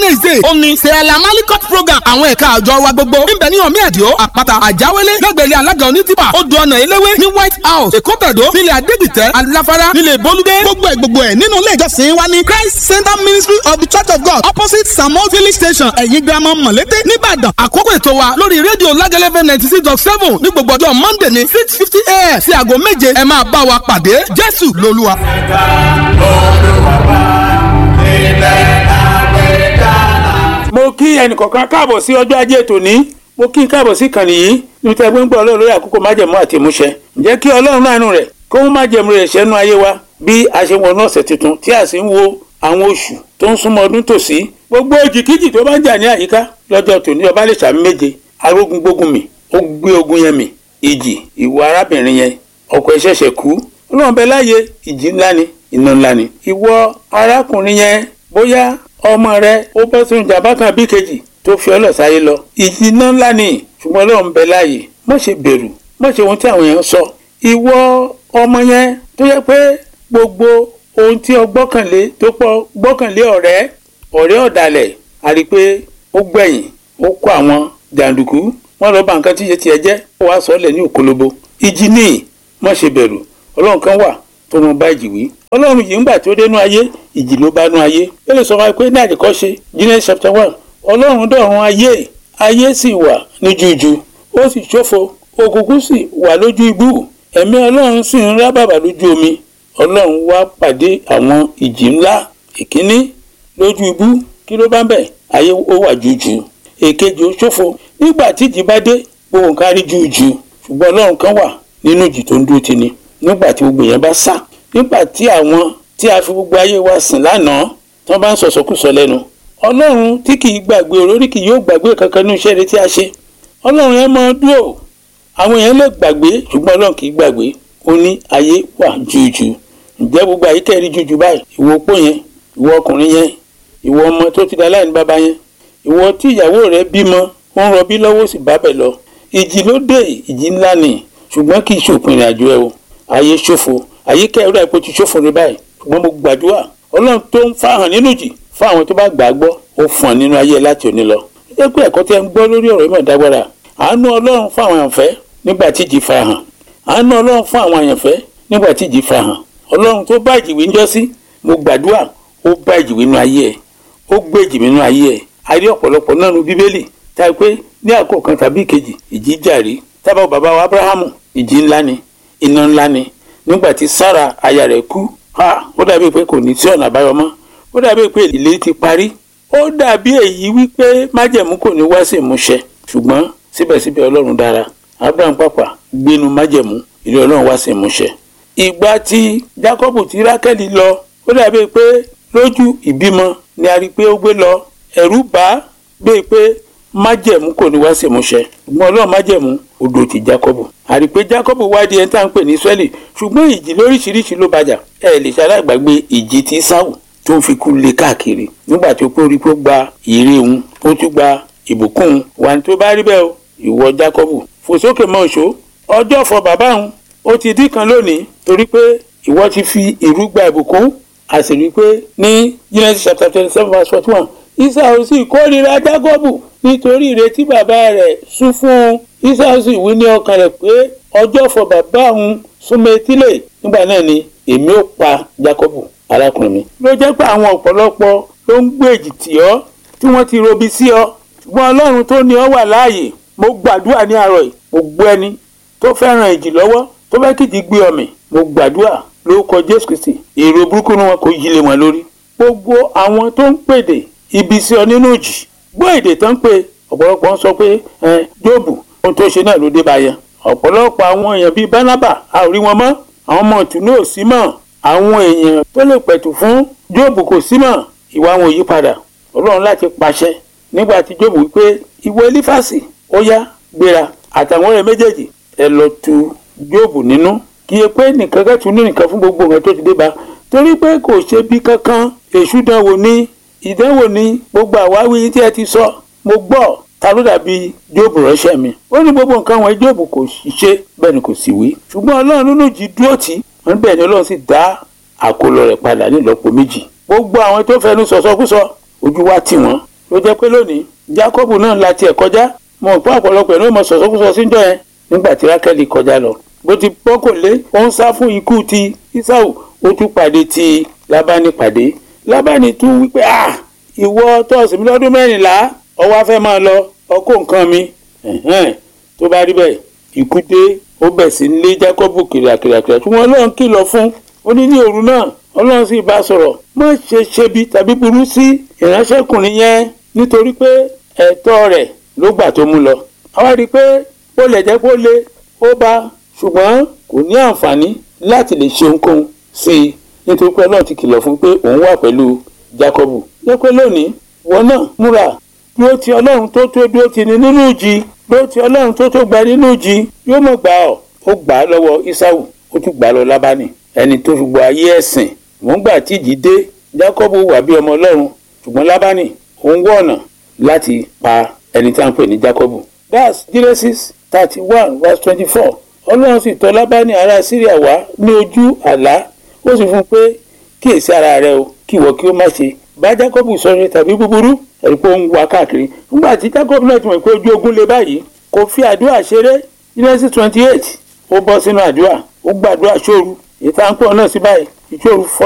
wednesday ó ní sẹ́ẹ̀lá malikot program àwọn ẹ̀ka àjọ wa gbogbo níbẹ̀ ní ọ̀mí ẹ̀díọ́ àpáta àjáwélé lẹ́gbẹ̀rẹ́ alága onítìpà odò ọ̀nà eléwé ní white house èkó tẹ̀dó nílẹ̀ adégbìtẹ́ aláfárá nílẹ̀ bolúdé gbogbo ẹ̀ gbogbo ẹ̀ nínú ilé ìjọsìn wa ní christ center ministry of the church of god opposite samuel village station ẹ̀yìn girama mọ̀lété nìbàdàn àkókò ètò wa lórí rédíò lágẹ́lẹ́fẹ́ ninety six dot seven ní gbogbo ọjọ́ monday ní six fifty a.m. sí aago méje ẹ máa bá wa pàdé jésù lolúwa. ẹ̀ka olùwàbà ilẹ̀ àgbẹ̀dá. mo kí ẹnìkọ̀ọ̀kan káàbọ̀ sí ọjọ́ ajé tòní mo kí n káàbọ̀ sí ìkànnì yìí níbi tí a gbé ń gbọ́ ọlọ́run lórí àkókò májẹ̀mú àti ìmúṣẹ ǹjẹ́ kí ọlọ́run náà nù rẹ̀ kó mú májẹ̀mú rẹ̀ ṣẹ́nu ayé wa bí a ṣe wọnú ọ̀sẹ̀ tuntun tí a sì ń wo àwọn oṣù tó ń súnmọ́ ọdún tòsí gbogbo òjìkíjì tó bá ń jà ní àyíká lọ́jọ́ tòní ọba lè ṣàmì méje arógun gbógun mi ó gbé ogun yẹn mi ìjì ìwọ arábìnrin yẹn ọkọ ẹ̀ ṣẹ̀ṣẹ̀ kú ọlọ́run bẹ láàyè ìjì ńlá ni iná ńlá ni ìwọ arákùnrin yẹn bóyá ọmọ rẹ ó bọ́ sínú ìjàmbá kan bí kejì tó fi ọlọ́ sáyé lọ ìjì iná ńlá ni ṣùgbọ́n ọlọ́run bẹ láàyè má ṣe bẹ̀rù má ṣe ohun tí àwọn èèyàn sọ ìwọ ọmọ yẹn tó yẹ pé gbogbo ohun tí o gbọ́kànlé tó pọ̀ gbọ́kànlé ọ̀rẹ́ ọ̀rẹ́ ọ̀dàlẹ̀ àrí pé ó gbẹ̀yìn ó kó àwọn jàǹdùkú wọ́n lọ bá nǹkan tí yẹ tiẹ̀ jẹ́ ó wàá sọ ọ́ lẹ̀ ní òkólóbó ìjì ní má ṣe bẹ̀rù ọlọ́run kan wà tó mọ bá ìjì wí ọlọ́run yìí ń gbà tó dénú ayé ìjì ló bá nú ayé ó lè sọ wá pé ní àdìkọ́ṣe Genesis chapter one ọlọ́run dọ̀run ayé ayé sì wà ní jújù ó sì ṣófo òkùnkùn sì wà lójú ibú ẹ̀mí ọlọ́run sì ń rábàbà lójú omi ọlọ́run wá pàdé àwọn ìjì ńlá ìkíní lójú ibú kí ló bá ń bẹ̀ ayé ó wà jújù èkejì ó ṣófo nígbà tí ìjì bá dé gbogbo nǹkan rí jújù ṣùgbọ́n ọlọ́run kan wà nínú ìjì tó ń dúró ti ni nígbà tí gbogbo yẹn bá sá nígbà tí àwọn tí a fi gbogbo ayé wa sìn lánàá tí wọ́n bá ń sọ̀sọ́kùsọ lẹ́nu ọlọ́run tí kì í gbàgbé olórí kì yóò gbàgbé kankan ní iṣẹ́ rẹ tí a ṣe ọlọ́run yẹn máa dúró àwọn yẹn lè gbàgbé ṣùgbọ́n ọlọ́run kì í gbàgbé ó ní ayé wà jújù ǹjẹ́ gbogbo àyíká rí jújù báyìí ìwọ opó yẹn ìwọ ọkùnrin yẹn ìwọ ọmọ tó ti da láìní bàbá yẹn ìwọ tí ìyàwó rẹ bímọ ó ń rọbí lọ́wọ́ sì bá bẹ̀ lọ ìjì ló dé ìjì ńlá ni ṣùgbọ́n kì í ṣòpin ìrìn àjò ẹ o ayé ṣòfò àyíká ẹ̀rọ àìpọ̀ ti ṣòfò rẹ báyìí ṣùgbọ́n mo gbàdúrà ọlọ́run tó ń fáhàn nínú jì fún àwọn tó bá gbà á gbọ́ ó fún ọ nínú ayé láti òní lọ. ó jẹ́ pé ẹ̀kọ́ tí ẹ ń gbọ́ lórí ọ̀rọ̀ ìmọ̀ ìdágbára àánú ọlọ́run fún àwọn àyànfẹ́ nígbà tí ìjì farahàn àánú ọlọ́run fún àwọn àyànfẹ́ nígbà tí ìjì farahàn ọlọ́run tó bá ìjìwé ń jọ́ sí mo gbàdúrà ó bá ìjìwé nínú ayé ẹ̀ ó gbé ìjìwé nínú ayé ẹ̀ a rí ọ̀pọ̀lọpọ̀ náà nu bíbélì tá a pé ní àkókò kan tàbí ìkejì ìjì jàrí tábà bàbá wa abrahamu ìjì ńlá ni iná ńlá ni nígbà tí sára aya rẹ̀ kú ha ó dàbí pé kò ní sí ọ̀nà àbáyọ mọ́ ó dàbí pé ìlérí ti parí ó dàbí èyí wípé májẹ̀mú kò ní wá sí ìmúṣẹ ṣùgbọ́n síbẹ̀síbẹ̀ ọlọ́run dára abraham pàpà gbénu májẹ̀mú ìlérí ọlọ́run wá sí ìmúṣẹ. ìgbà tí jacob ti rákẹ́lì lọ ó dàbí pé lójú ìbímọ ni a rí i pé ó gbé lọ ẹ̀rù bá bíi pé májẹ̀mú kò ní wá sí ìmúṣẹ ṣùgbọ́n ọlọ́run májẹ̀mú odò ti jacob àrí pé jacob wádìí ẹni tá à ń pè ní israeli ṣùgbọ́n ìjì lóríṣiríṣi ló bàjà ẹ lè ṣaláìgbàgbé ìjì tí sáwù tó ń fi kú lé káàkiri nígbà tó pé orí pé ó gba ìrè òun ó tún gba ìbùkún òun wà ní tó bá rí bẹ́ẹ̀ o ìwọ jacob fò sókè mọ́ òṣó ọjọ́ fọ bàbá òun ó ti dín kan lónìí torí pé ìwọ ti fi ìrú gba ìbùkún a sì rí i pé ní Genesis chapter twenty seven verse forty one Ísáù sì kórìíra Jákọ́bù nítorí ìrètí bàbá rẹ̀ sún fún un Ísáù sì wí ní ọkàn rẹ̀ pé ọjọ́ fọ bàbá òun súnmọ́ etílẹ̀ nígbà náà ni èmi ò pa Jákọ́bù arákùnrin mi. ló jẹ́ pé àwọn ọ̀pọ̀lọpọ̀ ló ń gbé èjì tì ọ́ tí wọ́n ti robi sí ọ ṣùgbọ́n Ọlọ́run tó ní ọ wà láàyè mo gbàdúrà ní àárọ̀ yìí mo gbọ́ ẹni tó fẹ́ràn èjì lọ́wọ́ tó fẹ́ kìjì gbé ọmọ mo gbàdúrà lórúkọ Jésù Kristi èrò burúkú ni wọn kò yí lé wọn lórí gbogbo àwọn tó ń pèdè ibi sí ọ nínú òjì gbọ́ èdè tó ń pè ọ̀pọ̀lọpọ̀ ń sọ pé ẹ jóòbù ohun tó ṣe náà ló dé báyẹn ọ̀pọ̀lọpọ̀ àwọn èèyàn bíi bánábà a ò rí wọn mọ́ àwọn ọmọ ìtùnú ò sí mọ́ àwọn èèyàn tó lè pẹ̀tù fún jóòbù kò sí mọ́ ìwà wọn ò yí padà ọlọ́run láti pàṣẹ nígbà tí jóòbù wípé ìwọ elífàsì ó yá gbéra àtàwọn ọ̀rẹ́ méjèèjì ẹ lọ tu jóòbù nínú kí ẹ pé nìkan kẹ́tù ní nìkan fún gbogbo nǹkan tó ti dé bá torí pé kò ṣe bí kankan èṣù dánwò ní ìdánwò ní gbogbo àwáwí tí ẹ ti sọ mo gbọ́ ta ló dàbí jóòbù ránṣẹ́ mi ó ní gbogbo nǹkan wọn jóòbù kò ṣiṣẹ́ bẹ́ẹ̀ ni kò sì wí ṣùgbọ́n ọlọ́run nínú jí dúró tì wọ́n bẹ́ẹ̀ ni ọlọ́run sì dá àkólọ rẹ̀ padà ní ìlọ́po méjì gbogbo àwọn tó fẹnu sọ̀sọ́kúsọ ojú wa tì wọ́n ló jẹ́ pé lónìí Jákọ́bù náà la tiẹ̀ kọjá mọ̀ pé ọ̀pọ̀lọpọ̀ ẹ̀ ló mọ sọ̀sọ́kúsọ síjọ́ yẹn nígbà tí Rákẹ́lì kọjá lọ bó ti bọ́kò lé ó ń sá fún ikú ti Ísáù ó tún pàdé ti Lábánì pàdé Lábánì tún wípé ah ìwọ tọ́ọ̀sì mi lọ́dún mẹ́rìnlá ọwọ́ afẹ́ máa lọ ọkọ̀ nǹkan mi ẹ̀hẹ́n tó bá rí bẹ́ẹ̀ ikú dé ó bẹ̀ sí lé Jákọ́bù kìrìàkìrìàkìrìà tí wọ́n Ọlọ́run kìlọ̀ fún ó ní ní òru náà Ọlọ́run sì bá sọ̀rọ̀ má ṣe ṣebi tàbí burú sí ìránṣẹ́kùnrin yẹn nítorí pé ẹ̀tọ́ rẹ̀ ló gbà tó mú lọ àwa rí i pé ó lè jẹ́ kó lé ó bá ṣùgbọ́n kò ní àǹfààní láti lè ṣe ohunkóhun sí i nítorí pé Ọlọ́run ti kìlọ̀ fún pé òun wà pẹ̀lú Jákọ́bù jẹ́ pé lónìí wọn náà múra dúró ti Ọlọ́run tó tó dúró ti ní nínú ìjì dúró ti Ọlọ́run tó tó gba nínú ìjì yóò mọ̀ gbà ọ́ ó gbà á lọ́wọ́ Ísáù ó tún gbà á lọ Lábánì ẹni tó fi gbọ́ ayé ẹ̀sìn wọ́n gbà tí ìjì dé Jákọ́bù wà bí ọmọ Ọlọ́run ṣùgbọ́n Lábánì òun wọ̀ ọ̀nà láti pa ẹni tí a ń pè ní Jákọ́bù that's Genesis thirty one verse twenty four Ọlọ́run sì tọ̀ Lábánì ará Síríà wá ní ojú àlá ó sì fún un pé kíyèsí ara rẹ o kí ìwọ kí ó má ṣe bá Jákọ́bù sọ̀rọ̀ tàbí búburú ẹ̀rí pé ó ń wá káàkiri nígbà tí Jákọ́bù náà ti mọ̀ pé ojú ogun lé báyìí kò fi àdúrà ṣeré Genesis twenty eight ó bọ́ sínú àdúrà ó gbàdúrà ṣóoru ìta ń pọ̀ náà sí báyìí ìṣòro fọ́